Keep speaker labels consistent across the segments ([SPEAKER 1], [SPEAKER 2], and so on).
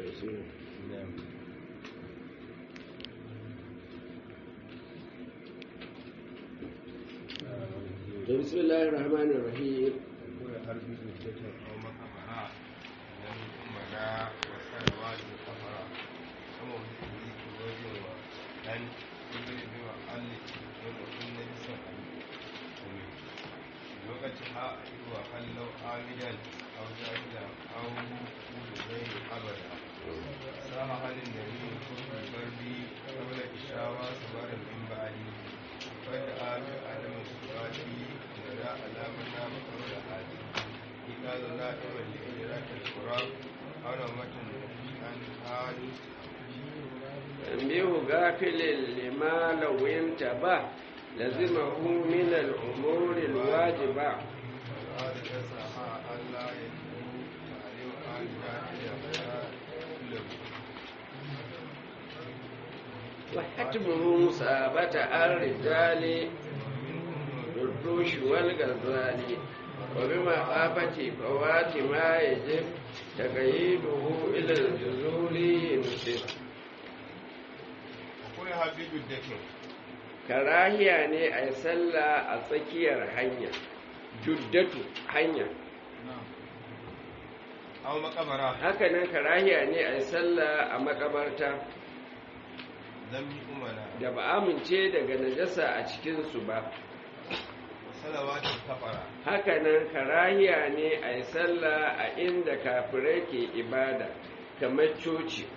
[SPEAKER 1] بسم الله الرحمن الرحيم
[SPEAKER 2] وقتها وخلوا عامدا أو جاهلا أو غير أبدا صاح للنبي كل البرد قبل إشاوى صبر من بعدي فدعا بعدم صفاتي ولا علامنا قبل حاجي إذا نائما لإدراك القرآن أو نومة عن حال
[SPEAKER 1] تنبيه غافل لما لو انتبه لزمه من الأمور الواجبة
[SPEAKER 2] والآن تسعى ألا يجب تعليم عن جاهل
[SPEAKER 1] وحتمه مثابة الرجال الدروش والغزال وبمخافة فوات ما يجب تقييده إلى الجذور ينسب
[SPEAKER 2] وكل حبيب الدكين
[SPEAKER 1] karahiya ne a yi sallah a tsakiyar hanya juddatu hanya
[SPEAKER 2] أو مقبرة
[SPEAKER 1] hakanan karahiya ne a yi sallah a makabarta
[SPEAKER 2] ذنب أمنا
[SPEAKER 1] da ba amince daga najasa a cikinsu ba
[SPEAKER 2] وصلوات الكفرة
[SPEAKER 1] hakanan karahiya ne a yi sallah a inda kafirai ke ibada kamar coci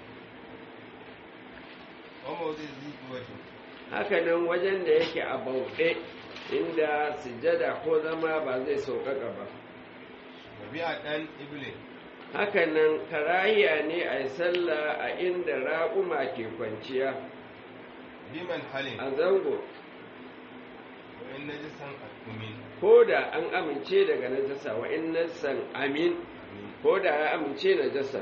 [SPEAKER 2] وموضع ذي قوة
[SPEAKER 1] hakanan wajen da yake a bauɗe inda sujada ko zama ba zai sauƙaƙa ba
[SPEAKER 2] وبيع دان إبلي
[SPEAKER 1] hakanan karahiya ne a yi sallah a inda raƙuma ke kwanciya
[SPEAKER 2] بمن حل
[SPEAKER 1] a zango
[SPEAKER 2] وإن نجسا أكمل
[SPEAKER 1] ko da an amince daga najasa wa in nasan amin ko da ya amince najasa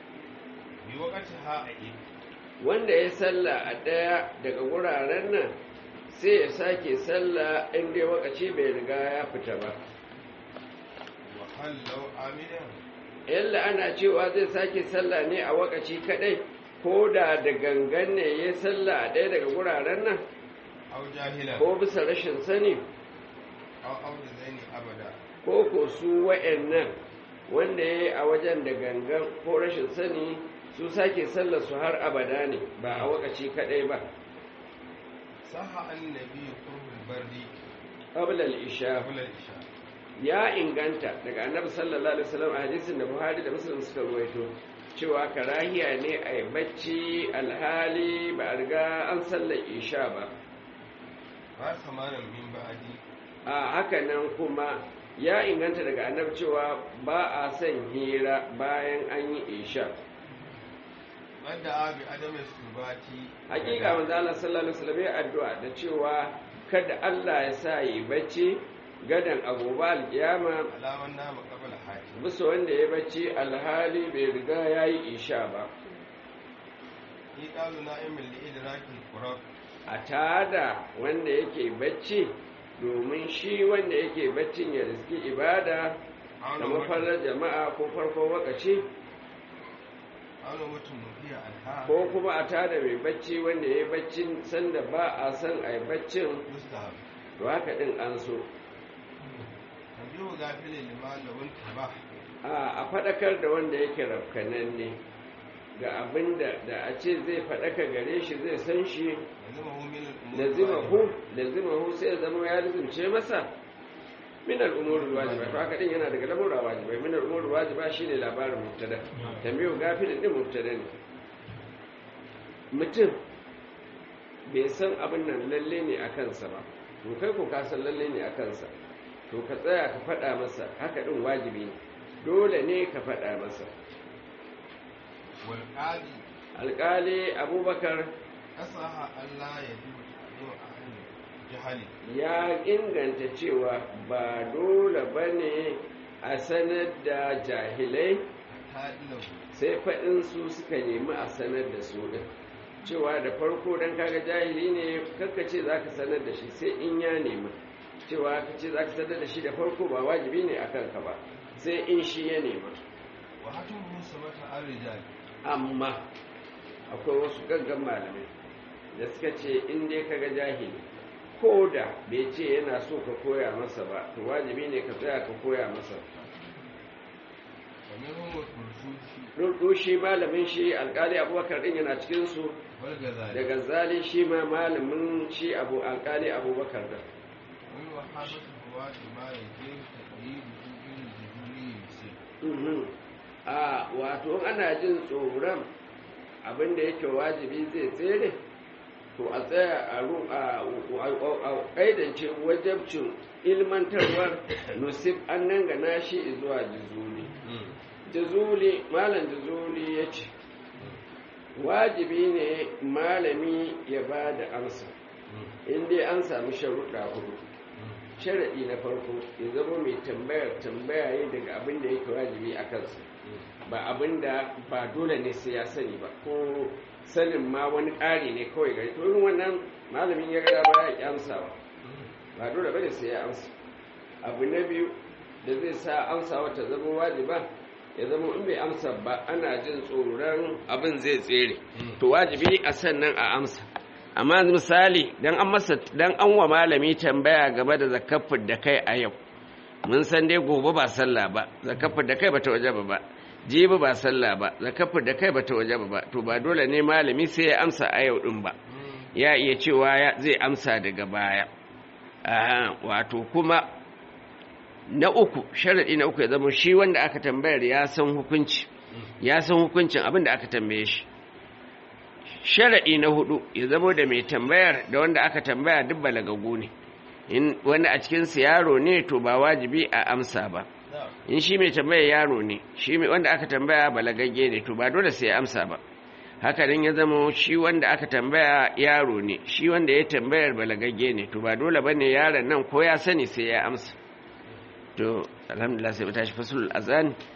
[SPEAKER 2] بوقتها أئب
[SPEAKER 1] wanda ya sallah a ɗaya daga wuraren nan sai ya sake sallah in dai wakaci bai riga ya fita ba
[SPEAKER 2] وهل لو عاملا
[SPEAKER 1] yalla ana cewa zai sake sallah ne a wakaci kadai ko da da gangan ne ya sallah a ɗaya daga wuraren nan
[SPEAKER 2] أو جاهلا
[SPEAKER 1] ko bisa rashin sani
[SPEAKER 2] أو أو ذين أبدا
[SPEAKER 1] ko ko su wa'annan wanda ya yi a wajen da gangan ko rashin sani su sake sallar su har abada ne ba a wakaci kadai ba
[SPEAKER 2] صح عن النبي قرب البرد
[SPEAKER 1] qabla al-isha
[SPEAKER 2] قبل الإشاء
[SPEAKER 1] ya inganta daga annabi sallallahu alaihi wasallam a hadisin da Buhari da Muslim suka ruwaito cewa karahiya ne a yi bacci alhali ba a riga an sallar isha ba
[SPEAKER 2] ما ثمانا من بعدي
[SPEAKER 1] a haka nan kuma ya inganta daga annabi cewa ba a son hira bayan an yi isha
[SPEAKER 2] ودعا بعدم السبات
[SPEAKER 1] hakika manzo Allah sallallahu alaihi wasallam ya addu'a da cewa kada Allah ya sa yi bacci gadan agoba alkiyama
[SPEAKER 2] على من نام قبل حاجة
[SPEAKER 1] bisa wanda ya bacci alhali bai riga ya yi isha ba
[SPEAKER 2] إيقاظ نائم لإدراك القرآن
[SPEAKER 1] a tada wanda yake bacci domin shi wanda yake baccin ya riski ibada da mafarar jama'a ko farkon wakaci
[SPEAKER 2] أنا متن فيها أنها
[SPEAKER 1] ko kuma a tada mai bacci wanda ya yi baccin sanda ba a son a yi baccin
[SPEAKER 2] مستهب
[SPEAKER 1] to haka din an so
[SPEAKER 2] تنبيه غافل لما لو انتبه
[SPEAKER 1] a a faɗakar da wanda yake rafkananne ga abin da da a ce zai faɗaka gare shi zai san shi
[SPEAKER 2] لزمه من الأمور
[SPEAKER 1] lazimahu lazimahu sai ya zama ya lazimce masa min al'umurul wajiba to haka din yana daga lamura wajibai min al'umurul wajiba shine labarin mubtada tambayo gafilin din mubtada ne mutum bai san abin nan lalle ne a kansa ba to kai ko ka san lalle ne a kansa to ka tsaya ka faɗa masa haka din wajibi ne dole ne ka faɗa masa
[SPEAKER 2] والقاضي
[SPEAKER 1] alƙali abubakar
[SPEAKER 2] أصح ألا يجب تعليم أهل الجهل
[SPEAKER 1] ya inganta cewa ba dole ba ne a sanar da jahilai
[SPEAKER 2] حتى له
[SPEAKER 1] sai faɗin su suka nemi a sanar da su ɗin cewa da farko don kaga jahili ne kakka ce za ka sanar da shi sai in ya nema cewa ka ce za ka sanar da shi da farko ba wajibi ne a kanka ba sai in shi ya nema
[SPEAKER 2] وهتمه سمة الرجال
[SPEAKER 1] amma akwai wasu gaggan malamai da suka ce in dai kaga jahili ko da bai ce yana so ka koya masa ba to wajibi ne ka tsaya ka koya masa
[SPEAKER 2] ومنهم الكرسوسي
[SPEAKER 1] rudu shi malamin shi alkali abubakar din yana cikinsu
[SPEAKER 2] والغزالي
[SPEAKER 1] da gazali shi ma malamin shi abu alkali abubakar da
[SPEAKER 2] ومن وحابة الرواة ما يجب تقييده بالجبولي المسيح
[SPEAKER 1] Mhm. a wato ana jin tsoron abinda yake wajibi zai tsere to a tsaya a ru- a a ƙaidance wajabcin ilmantarwar nusif an nan gana shi zuwa jizuli jizuli malam jizuli ya ce wajibi ne malami ya ba da amsa inda an sami sharuɗa hudu sharaɗi na farko ya zama mai tambayar tambaya ne daga abin da yake wajibi a kansa ba abin da ba dole ne sai ya sani ba ko sanin ma wani ƙari ne kawai gari to irin wannan malamin ya gada ba ya ƙi amsawa ba dole bane sai ya amsa abu na biyu da zai sa amsawa ta zama wajiba ya zama in bai amsa ba ana jin tsoron abin zai tsere to wajibi a sannan a amsa amma yanzu misali dan an masa dan an wa malami tambaya game da zakafin da kai a yau mun san dai gobe ba sallah ba zakafin da kai bata wajaba ba jibi ba sallah ba zakafin da kai bata wajaba ba to ba dole ne malami sai ya amsa a yau din ba ya iya cewa ya zai amsa daga baya Aha, wato kuma na uku sharaɗi na uku ya zama shi wanda aka tambayar ya san hukunci ya san hukuncin abin da aka tambaye shi sharaɗi na hudu ya zama da mai tambayar da wanda aka tambaya duk balagagu ne in wani a cikinsu yaro ne to ba wajibi a amsa ba in shi mai tambayar yaro ne shi mai- wanda aka tambaya balagagge ne to ba dole sai ya amsa ba haka nan ya zama shi wanda aka tambaya yaro ne shi wanda ya tambayar balagagge ne to ba dole bane yaron nan ko ya sani sai ya amsa to alhamdulillah sai mu tashi fasul azan